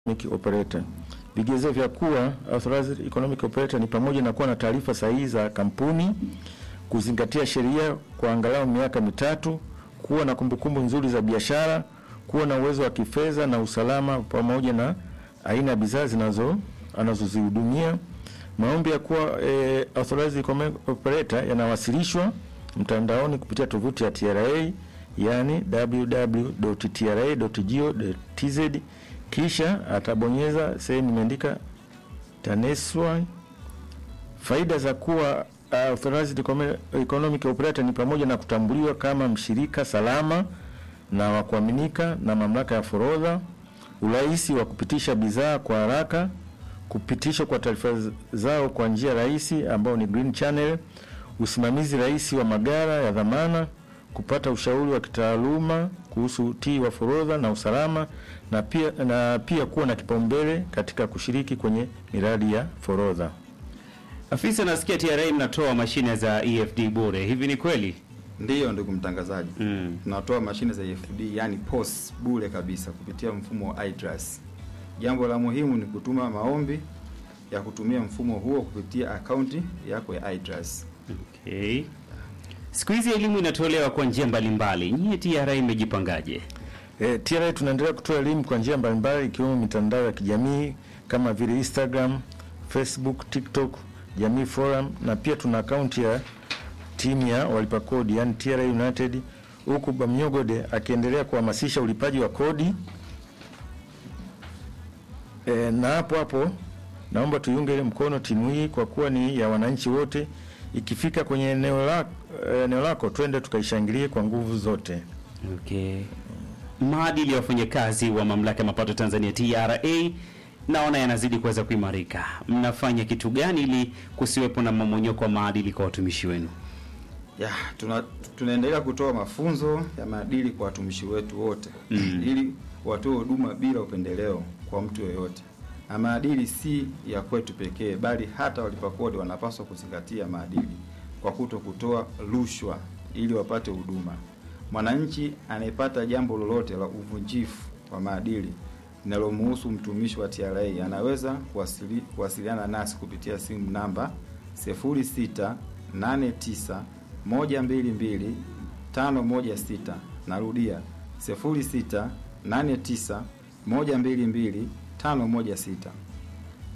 Economic Operator. Vigezo vya kuwa authorized economic operator ni pamoja na kuwa na taarifa sahihi za kampuni, kuzingatia sheria kwa angalau miaka mitatu, kuwa na kumbukumbu nzuri za biashara, kuwa na uwezo wa kifedha na usalama, pamoja na aina ya bidhaa zinazo anazozihudumia. Maombi ya kuwa eh, authorized economic operator yanawasilishwa mtandaoni kupitia tovuti ya TRA yani www.tra.go.tz kisha atabonyeza sehemu imeandika TANESCO. Faida za kuwa uh, authorized economi- economic operator ni pamoja na kutambuliwa kama mshirika salama na wa kuaminika na mamlaka ya forodha, urahisi wa kupitisha bidhaa kwa haraka, kupitishwa kwa taarifa z- zao kwa njia rahisi ambao ni green channel, usimamizi rahisi wa magara ya dhamana, kupata ushauri wa kitaaluma kuhusu utii wa forodha na usalama na pia, na pia kuwa na kipaumbele katika kushiriki kwenye miradi ya forodha. Afisa, nasikia TRA mnatoa mashine za EFD bure, hivi ni kweli? Ndiyo ndugu mtangazaji, Mm. tunatoa mashine za EFD yani POS bure kabisa kupitia mfumo wa iTrust. Jambo la muhimu ni kutuma maombi ya kutumia mfumo huo kupitia akaunti yako ya iTrust. Okay. Siku hizi elimu inatolewa kwa njia mbalimbali. Nyie TRA imejipangaje? E, TRA tunaendelea kutoa elimu kwa njia mbalimbali ikiwemo mitandao ya kijamii kama vile Instagram, Facebook, TikTok, Jamii Forum na pia tuna akaunti ya timu ya walipa kodi yani TRA United, huku Bamnyogode akiendelea kuhamasisha ulipaji wa kodi. E, na hapo hapo naomba tuiunge mkono timu hii kwa kuwa ni ya wananchi wote. Ikifika kwenye eneo lako, eneo lako twende tukaishangilie kwa nguvu zote. Okay. Maadili ya wafanyakazi wa mamlaka ya mapato Tanzania TRA naona yanazidi kuweza kuimarika. Mnafanya kitu gani ili kusiwepo na mmomonyoko wa maadili kwa watumishi wenu? Ya, tuna, tunaendelea kutoa mafunzo ya maadili kwa watumishi wetu wote Mm. ili watoe huduma bila upendeleo kwa mtu yoyote. Na maadili si ya kwetu pekee, bali hata walipa kodi wanapaswa kuzingatia maadili kwa kuto kutoa rushwa ili wapate huduma. Mwananchi anayepata jambo lolote la uvunjifu wa maadili linalomhusu mtumishi wa TRA anaweza kuwasili, kuwasiliana nasi kupitia simu namba 0689 122 516. Narudia 0689 122 516.